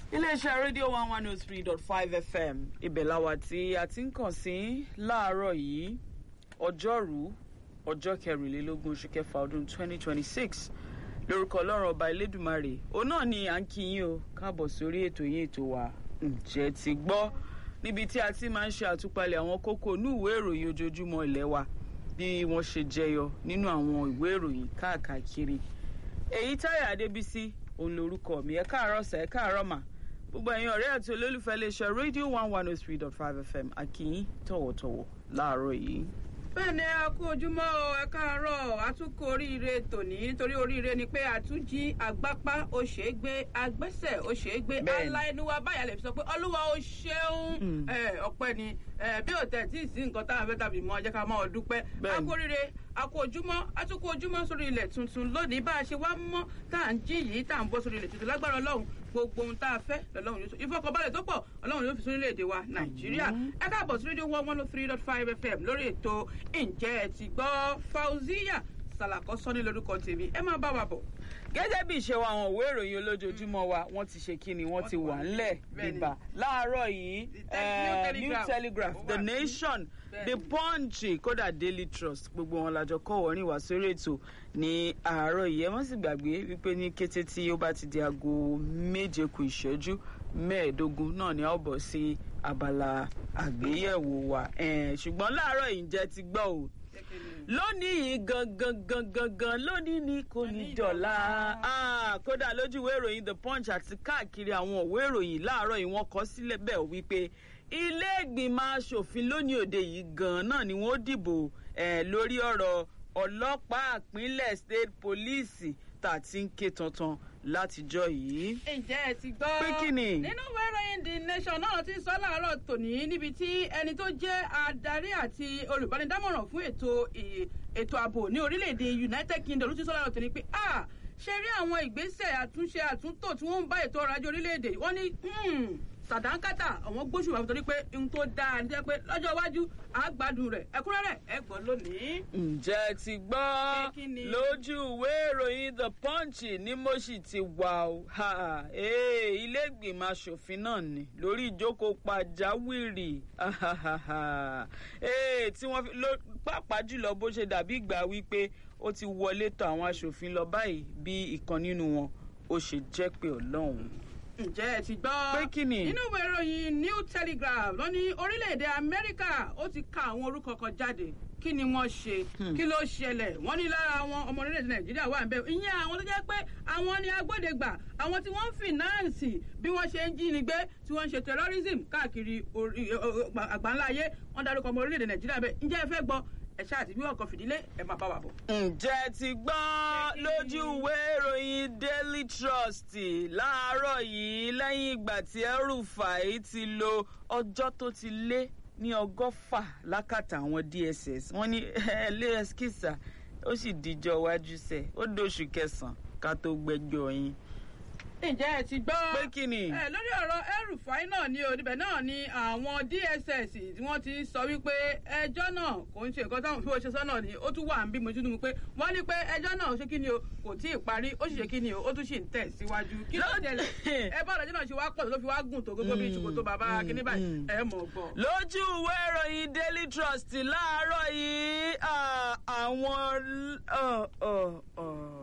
iléeṣẹ́ rédíò one one oh three dot five fm ibẹ̀ làwà tí a ti ń kàn sí láàárọ̀ yìí ọjọ́rú ọjọ́ kẹrìnlélógún oṣù kẹfà ọdún twenty twenty six lórúkọ ọlọ́run ọba elédùmarè òun náà ni à ń kí yín o káàbọ̀ sórí ètò yín ètò wa ǹjẹ́ ti gbọ́ níbi tí a ti máa ń ṣe àtúpalẹ̀ àwọn kókó inú ìwé ìròyìn ojoojúmọ́ ilé wa bí wọ́n ṣe jẹyọ nínú àwọn ìwé ìròyìn káàkiri èyí táyà adébísí òun lorúkọ mi ẹ káàárọ̀ sẹ ẹ káàárọ̀ mà gbogbo ẹ̀yin ọ̀rẹ́ àti olólùfẹ́ iléeṣẹ́ rédíò one one oh three dot five fm àkìyín tọ̀wọ̀tọ̀wọ̀ láàárọ̀ yìí. bẹ́ẹ̀ ni a kú ojúmọ́ o ẹ káàárọ̀ àtúnkù oríire tòní nítorí oríire ni pé àtúnjí àgbápá ó ṣe é gbé agbẹ́sẹ̀ ó ṣe é gbé Bẹ́ẹ̀ni. aláìníwá báyà lè fi sọ pé olúwa ó ṣeun ẹ, ọpẹ́ ni ẹ, bí ò tẹ̀ tí ì sí nǹkan tá a fẹ́ tàbí mọ́ jẹ́ ká máa dúpẹ́ a Bẹ́ẹ̀ni. kú oríire a kú ojúmọ́ àtúnkù ojúmọ́ sórí ilẹ̀ tuntun lónìí bá a ṣe wá mọ́ tá à ń jí yìí tá à ń bọ́ sórí ilẹ̀ tuntun lágbára ọlọ́run gbogbo ohun tá a fẹ́ lọ́lọ́run yóò sọ ìfọkànbalẹ̀ tó pọ̀ ọlọ́run yóò fi sórí ilẹ̀-èdè wa nàìjíríà ẹ káàbọ̀ sí rédíò one one oh three dot five fm lórí ètò ǹjẹ́ ẹ ti gbọ́ fauziya salakọ sọ́ni lórúkọ tèmi ẹ máa bá wa bọ̀. gẹ́gẹ́ bí ìṣe wa àwọn òwe ìròyìn olójoojúmọ́ wa wọ́n ti ṣe kí ni wọ́n ti wà ńlẹ̀ Bẹ́ẹ̀ni. bíbá láàárọ̀ yìí The eh, New new Telegraph. telegraph Ó the wà ní- nation the Bẹ́ẹ̀ni. punch kódà daily trust gbogbo wọn lájọ kọ́ wọ́rin wá sórí ètò ní àárọ̀ yìí ẹ má sì gbàgbé wípé ní kété tí ó bá ti di aago méje kù ìṣẹ́jú mẹ́ẹ̀ẹ́dógún náà ni a ó bọ̀ sí abala àgbéyẹ̀wò wa Eh, ṣùgbọ́n láàárọ̀ yìí ǹjẹ́ ti gbọ́ o lónìí yìí gangan gangan gan lónìí ni kò ní Ní dọ̀la dọ̀la. Ah, kódà lójú ìwé ìròyìn the punch àti káàkiri àwọn ìwé ìròyìn láàárọ̀ yìí wọ́n kọ sílẹ̀ bẹ́ẹ̀ wípé ilé ìgbìmọ̀ asòfin lónìí òde yìí gan náà ni wọ́n dìbò eh, lórí ọ̀rọ̀ ọlọ́pàá ìpínlẹ̀ state police tá a ti ń ké tantan látijọ́ yìí. ǹjẹ́ ẹ ti gbọ́. Pé kí ni? nínú ìwé ìròyìn the nation náà ti sọ láàárọ̀ tòní níbi tí ẹni tó jẹ́ adarí àti olùbánidámọ̀ràn fún ètò ì- ètò ààbò ní orílẹ̀-èdè united kingdom ló ti sọ láàárọ̀ tòní pé ah ṣe rí àwọn ìgbésẹ̀ àtúnṣe àtúntò tí wọ́n ń bá ètò ọrọ̀ ajé orílẹ̀-èdè wọ́n ní hmm, sàdánkátà àwọn gbóṣùwà torí pé ohun tó dáa ní jẹ́ pé lọ́jọ́ iwájú àgbàdùn rẹ̀ ẹ̀kúnrẹ́rẹ́ ẹ gbọ́ lónìí. ǹjẹ́ ti gbọ́ Pé kí ni? lójú ìwé ìròyìn the punch ni mo sì ti wà ó Ha, ee, ilé ìgbìmọ̀ asòfin náà ni lórí ìjókòó pàjáwìrì Ahahaha. Ee, tí wọ́n fi ló- pàápàá jùlọ bó ṣe dàbí ìgbà wípé ó ti wọlé tọ̀ àwọn asòfin lọ báyìí bí ìkan nínú wọn ó ṣe jẹ́ pé ọlọ́run. ǹjẹ́ ẹ ti gbọ́. Pé kí ni? nínú ìwé ìròyìn new telegraph ló ní orílẹ̀-èdè amẹ́ríkà ó ti ka àwọn orúkọ kan jáde kí ni wọ́n ṣe kí ló ṣẹlẹ̀ wọ́n ní lára àwọn ọmọ orílẹ̀-èdè nàìjíríà wà níbẹ̀ ìyẹn àwọn tó jẹ́ pé àwọn ni agbódegbà àwọn tí wọ́n ń fìnáǹsì bí wọ́n ṣe ń jínigbé tí wọ́n ń ṣe terrorism káàkiri orí- ọ- ọ- ọ- àgbáńlá ayé wọ́n darúkọ ọmọ orílẹ̀-èdè nàìjíríà bẹ́ẹ̀ ǹjẹ́ ẹ fẹ́ gbọ́ ẹ̀ṣá àti bí ọkọ̀ fìdílé ẹ̀ máa bá wa bọ̀. ǹjẹ́ ti gbọ́ Pé kí ni? lójú ìwé ìròyìn daily trust láàárọ̀ yìí lẹ́yìn ìgbà tí El-Rufai ti lo ọjọ́ tó ti lé ní ọgọ́fà lákàtà àwọn dss wọ́n ní ls kìsà ó sì díjọ́ iwájú sẹ̀ ó dóṣù kẹsàn-án ká tó gbẹ́jọ́ yín. ǹjẹ́ ẹ ti gbọ́. pé kí ni. ẹ lórí ọ̀rọ̀ El-Rufai náà ni o níbẹ̀ náà ni àwọn dss tí wọ́n ti sọ wípé ẹjọ́ náà kò ń ṣe nǹkan táwọn fi wọ́n ṣe sọ́nà ni ó tún wà ń bí mo tún pé wọ́n ní pé ẹjọ́ náà ṣé kí ni o kò tí ì parí ó sì ṣe kí ni o ó tún sì ń tẹ̀ síwájú kí ló ṣẹlẹ̀ ẹ bá ọ̀dọ́jọ́ náà ṣe wá pọ̀ tó fi wá gùn tó gbogbo bí ìṣòkòtò bàbá kíní báyìí ẹ mọ̀ gbọ́. lójú ìwé ìròyìn daily trust láàárọ̀ yìí ah, àwọn ọ, ọ, ọ,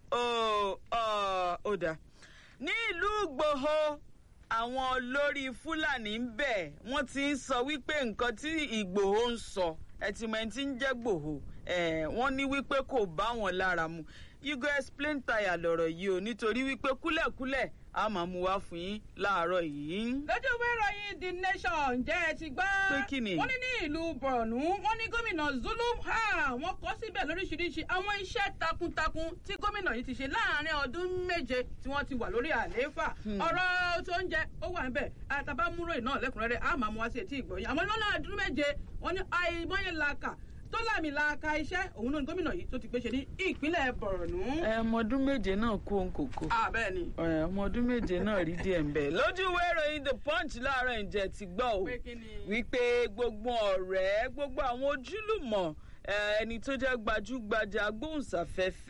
ọ, ọ, ó dà ní ìlú ìgbòho àwọn olórí fúlàní ń bẹ̀ wọ́n ti ń sọ wípé nǹkan tí ìgbòho ń sọ ẹtìmọ̀ tí ń jẹ́ gbòho eh, wọ́n ní wípé kò bá wọn lára mu you go explain tire lọ̀rọ̀ yìí o nítorí wípé kúlẹ̀kúlẹ̀ a máa mú wá fún yín láàárọ̀ yìí. lójú ìwé ìròyìn the nation ǹjẹ́ ẹ ti gbọ́. Pé kí ni? wọ́n ní ní ìlú borno wọ́n ní gómìnà zulum ha wọ́n kọ́ síbẹ̀ lóríṣiríṣi àwọn iṣẹ́ takuntakun tí gómìnà yìí ti ṣe láàrin ọdún méje tí wọ́n ti wà lórí àlééfà. ọ̀rọ̀ tó ń jẹ ó wà níbẹ̀ àtàbámúrò náà lẹ́kùnrẹ́rẹ́ a máa mú wá sí etí ìgbọ̀nyìn àmọ́ lọ́nà ọdún méje wọ́n ní àìmọye làkà tó láàmì làkà iṣẹ́ òun náà ni gómìnà yìí tó ti gbé ṣe ní ìpínlẹ̀ borno. ẹ ọmọ ọdún méje náà kó ń kòkó àbẹ́ẹ̀ ni. ẹ ọmọ ọdún méje náà rí díẹ̀ ń bẹ̀. lójú ìwé ìròyìn the punch láàárọ̀ ǹjẹ́ ti gbọ́ o Pé kí ni? wípé gbogbo ọ̀rẹ́ gbogbo àwọn ojúlùmọ̀ eh, ẹni tó jẹ́ gbajúgbajà agbóhùnsáfẹ́fẹ́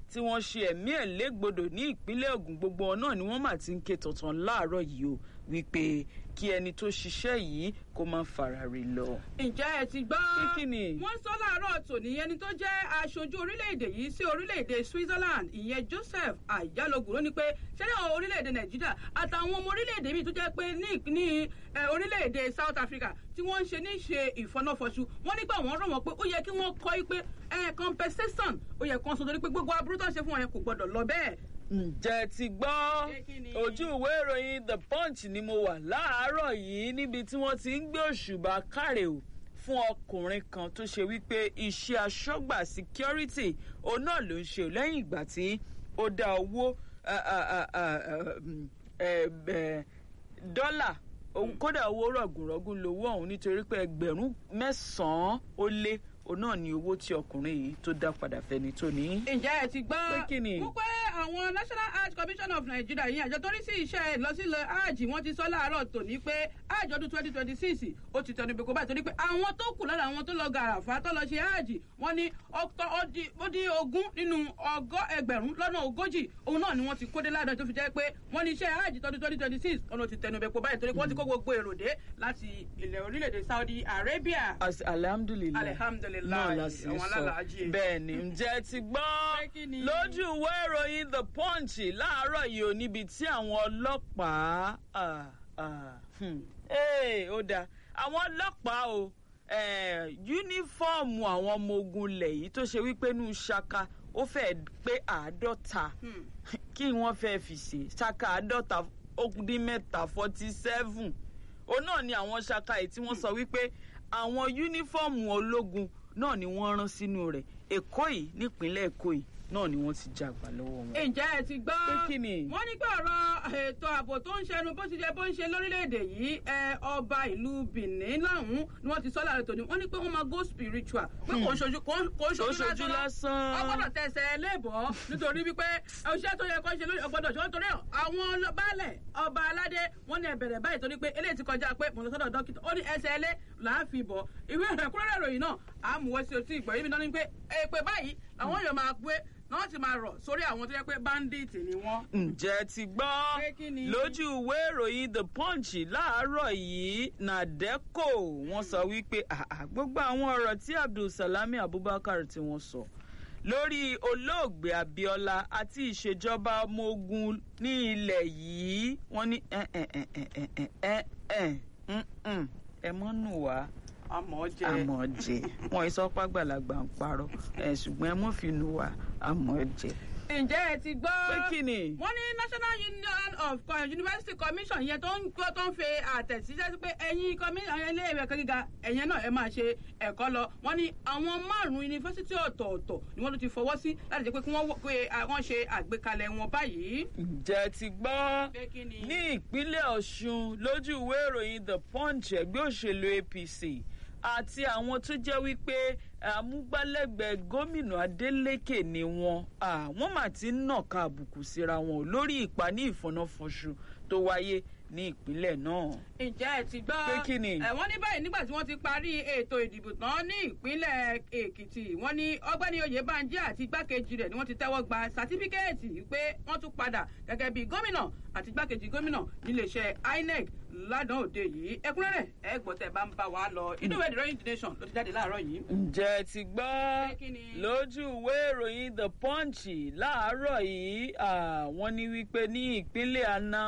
tí wọ́n ṣe ẹ̀mí ẹ̀ légbodò ní ìpínlẹ̀ Ògùn gbogbo wọn náà ni wọ́n mà ti ń ké tọ̀tàn láàárọ̀ yìí o wípé kí ẹni tó ṣiṣẹ́ yìí kó má fara rè lọ. ǹjẹ́ ẹ ti gbọ́ Pé kí ni? wọ́n sọ láàárọ̀ tòní ẹni tó jẹ́ aṣojú orílẹ̀-èdè yìí sí orílẹ̀-èdè Switzerland ìyẹn Joseph Ayalogun ló ní pé ṣẹlẹ̀ àwọn orílẹ̀-èdè Nàìjíríà àtàwọn ọmọ orílẹ̀-èdè míì tó jẹ́ pé ní ní ẹ, orílẹ̀-èdè South Africa tí wọ́n ń ṣe ní ṣe ìfọnáfọṣù wọ́n nígbà wọ́n rọ̀ wọ́n pé ó yẹ kí wọ́n kọ́ ẹ pé ẹ compensation ó yẹ kán sọ torí pé gbogbo aburú tó ń ṣe fún wọn yẹn kò gbọdọ̀ lọ bẹ́ẹ̀ ǹjẹ́ ti gbọ́ Pé kí ni? ojú ìwé ìròyìn the punch ni mo wà láàárọ̀ yìí níbi tí wọ́n ti ń gbé òṣùbà káre o fún ọkùnrin kan tó ṣe wípé iṣẹ́ aṣọ́gbà security òun náà ló ń ṣe o lẹ́yìn ìgbà tí ó dá owó ah, ah, ah, ah, um, eh, eh, dọ́là òun kódà owó rọ̀gùnrọ̀gùn lówó ọ̀hún nítorí pé ẹgbẹ̀rún mẹ́sàn-án ó lé òun náà ni owó tí ọkùnrin yìí tó dá padà fẹ́ni tó ní. ǹjẹ́ ẹ ti gbọ́ Pé kí ni? wípé àwọn national hajj commission of nigeria yìí àjọ tó rí sí iṣẹ́ ìlọsílẹ̀ hajj wọ́n ti sọ láàárọ̀ tòní pé hajj ọdún twenty twenty six ó ti tẹnu ìbẹ̀kọ báyìí torí pé àwọn tó kù lára àwọn tó lọ gàràfà tó lọ ṣe hajj wọ́n ní ọ̀tọ̀ ó di- ó dín ogún nínú ọgọ́ ẹgbẹ̀rún lọ́nà ogójì òun náà ni wọ́n ti kó dé ládàá tó fi jẹ́ pé wọ́n ní iṣẹ́ hajj tọdún twenty twenty six ọ̀nà ti tẹnu ìbẹ̀kọ báyìí torí pé wọ́n ti kó gbogbo èrò dé láti ilẹ̀ orílẹ̀-èdè saudi arabia. As- alhamdulilayi Alihamdulilayi, náà la sì ń àwọn sọ alálàájì. bẹ́ẹ̀ ni ǹjẹ́ ti gbọ́ Pé kí ni? lójú ìwé ìròyìn the punch láàárọ̀ yìí ò níbi tí àwọn ọlọ́pàá ah, ah, hmm, ee, ó dáa àwọn ọlọ́pàá o eh, yúnífọ́ọ̀mù àwọn ọmọ ogun ilẹ̀ yìí tó ṣe wípé inú ṣaka ó fẹ́ẹ́ pé àádọ́ta Hmm. kí wọ́n fẹ́ fi ṣe ṣaka àádọ́ta ó dín mẹ́ta forty seven òun náà ni àwọn ṣaka yìí tí wọ́n sọ wípé àwọn yúnífọ́ọ̀mù ológun náà ni wọ́n rán sínú rẹ̀ èkó yìí nípínlẹ̀ èkó yìí náà ni wọ́n ti jàgbá lọ́wọ́ wọn. ǹjẹ́ ẹ ti gbọ́ Pé kí ni? wọ́n ní pé ọ̀rọ̀ ètò ààbò tó ń ṣẹnu bó ti jẹ́ bó ń ṣe lórílẹ̀‐èdè yìí ẹ ọba ìlú benin láhùn ni wọ́n ti sọ láàrin tòní wọ́n ní pé wọ́n máa go spiritual pé kò ń ṣojú kò ń- kò ń Kò ń ṣojú ṣojú lásán lásán. ọgbọ́dọ̀ tẹsẹ̀ ẹlẹ́bọ̀ nítorí wípé iṣẹ́ tó yẹ kó ṣe lórí ọgbọ́dọ̀ ṣe wọ́n torí àwọn baálẹ̀ ọba aládé wọ́n ní ẹ̀bẹ̀rẹ̀ báyìí torí pé eléyìí ti kọjá pé mo lọ sọ́dọ̀ dókítà ó ní ẹsẹ̀ ẹlẹ́ là á fi bọ̀ ìwé ẹ̀kúnrẹ́rẹ́ ìròyìn náà àmúwẹ́ sí otí ìgbọ̀ yìí mi náà ní pé èpè báyìí làwọn yóò máa pé náà ti máa rọ̀ sórí àwọn tó yẹ pé bandit ni wọ́n. ǹjẹ́ ti gbọ́ Pé kí ni? lójú ìwé ìròyìn the punch láàárọ̀ yìí nàdẹ́kò wọ́n sọ wípé àà, gbogbo àwọn ọ̀rọ̀ tí abdulsalami abubakar tí wọ́n sọ lórí olóògbé abiola àti ìṣèjọba ọmọ ogun ní ilẹ̀ yìí wọ́n ní ẹ ẹ ẹ ẹ ẹ ẹ ẹ ẹ mm, mm, ẹ mọ́ nù wá àmọ́ jẹ́ àmọ́ jẹ wọn ìsọpá gbàlagbà ń parọ́ ẹ̀ ṣùgbọ́n ẹ mọ́ fi nù wá àmọ́ jẹ. ǹjẹ́ ẹ ti gbọ́. pé kí ni. wọ́n ní national union of Co- university commission yẹn tó ń gbọ́ tó ń fe àtẹ̀síṣẹ́ sí pé ẹ̀yin commission yẹn ilé ìwé ẹ̀kọ́ gíga ẹ̀yẹn náà ẹ máa ṣe ẹ̀kọ́ lọ wọ́n ní àwọn márùn-ún yunifásitì ọ̀tọ̀ọ̀tọ̀ ni wọ́n tún ti fọwọ́ sí láti jẹ́ pé kí wọ́n wọ- pé àwọn ṣe àgbékalẹ̀ wọn báyìí. ǹjẹ́ ti gbọ́ Pé kí ni? ní ìpínlẹ̀ ọ̀ṣun lójú ìwé ìròyìn the punch ẹgbẹ́ òṣèlú apc àti àwọn tó jẹ́ wípé amúgbálẹ́gbẹ̀ẹ́ gómìnà adeleke ni wọn Ah, wọ́n mà ti ń nàka àbùkù síra wọn lórí ìpàní ìfọ̀nàfọ̀ṣù tó wáyé ní ìpínlẹ̀ náà. ǹjẹ́ ẹ ti gbọ́. Pé kí ni? ẹ̀ wọ́n ní báyìí nígbà tí wọ́n ti parí ètò ìdìbò tán ní ìpínlẹ̀ èkìtì wọ́n ní ọgbẹ́ni oyèbánjí àti igbákejì rẹ̀ ni wọ́n ti tẹ́wọ́ gba sátífíkẹ́ẹ̀tì pé wọ́n tún padà gẹ́gẹ́ bí gómìnà àti igbákejì gómìnà níléeṣẹ́ inec ládàá òde yìí ẹkúnrẹ́rẹ́ ẹ gbọ́ tẹ́ bá ń bá wa lọ inú ìwé ìdìrọ́yìn the nation ló ti jáde láàárọ̀ yìí. ǹjẹ́ ti gbọ́ Pé kí ni? lójú ìwé ìròyìn the punch láàárọ̀ yìí ah, wọ́n ní wípé ní ìpínlẹ̀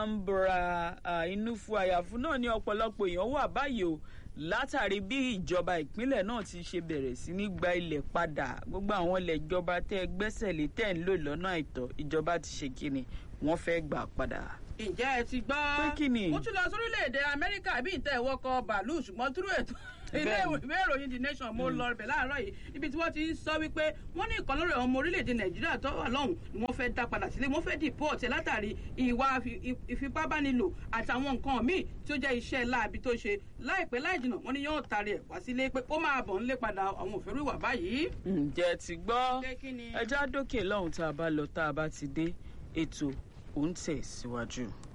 anambra ah, inú fún àyàfún náà ní ọ̀pọ̀lọpọ̀ èèyàn wà báyìí o látàrí bí ìjọba ìpínlẹ̀ náà ti ṣe bẹ̀rẹ̀ sí ní gba ilẹ̀ padà gbogbo àwọn ilẹ̀ ìjọba tẹ́ ẹ gbẹ́sẹ̀ lé tẹ́ ẹ ń lò lọ́nà àìtọ́ ìjọba ti ṣe kíni wọ́n fẹ́ gbà padà. ǹjẹ́ ẹ ti gbọ́. Pé kí ni? ó tún lọ sórílẹ̀-èdè amẹ́ríkà bí ìtẹ́ ìwọ́kọ̀ bàálù ṣùgbọ́n túrú ètò ilé Bẹ́ẹ̀ni. ìwé ìròyìn the nation mo lọ bẹ̀ láàárọ̀ yìí ibi tí wọ́n ti ń sọ wípé wọ́n ní ìkan lórí ọmọ orílẹ̀-èdè nàìjíríà tó wà lọ́hùn ni wọ́n fẹ́ dá padà sílé wọ́n fẹ́ deport ẹ̀ látàrí ìwà fi- ìfipábánilò àtàwọn nǹkan míì tí ó jẹ́ iṣẹ́ láabi tó ṣe láìpẹ́ láì jìnnà wọ́n ní yóò taari ẹ̀ wá sílé pé ó máa bọ̀ ńlé padà àwọn òfin ìwà báyìí. ǹjẹ́ ti gbọ́ Pé kí ni? ẹja dókè lọ́hùn tá a bá lọ tá a bá ti dé ètò òun tẹ̀ síwájú.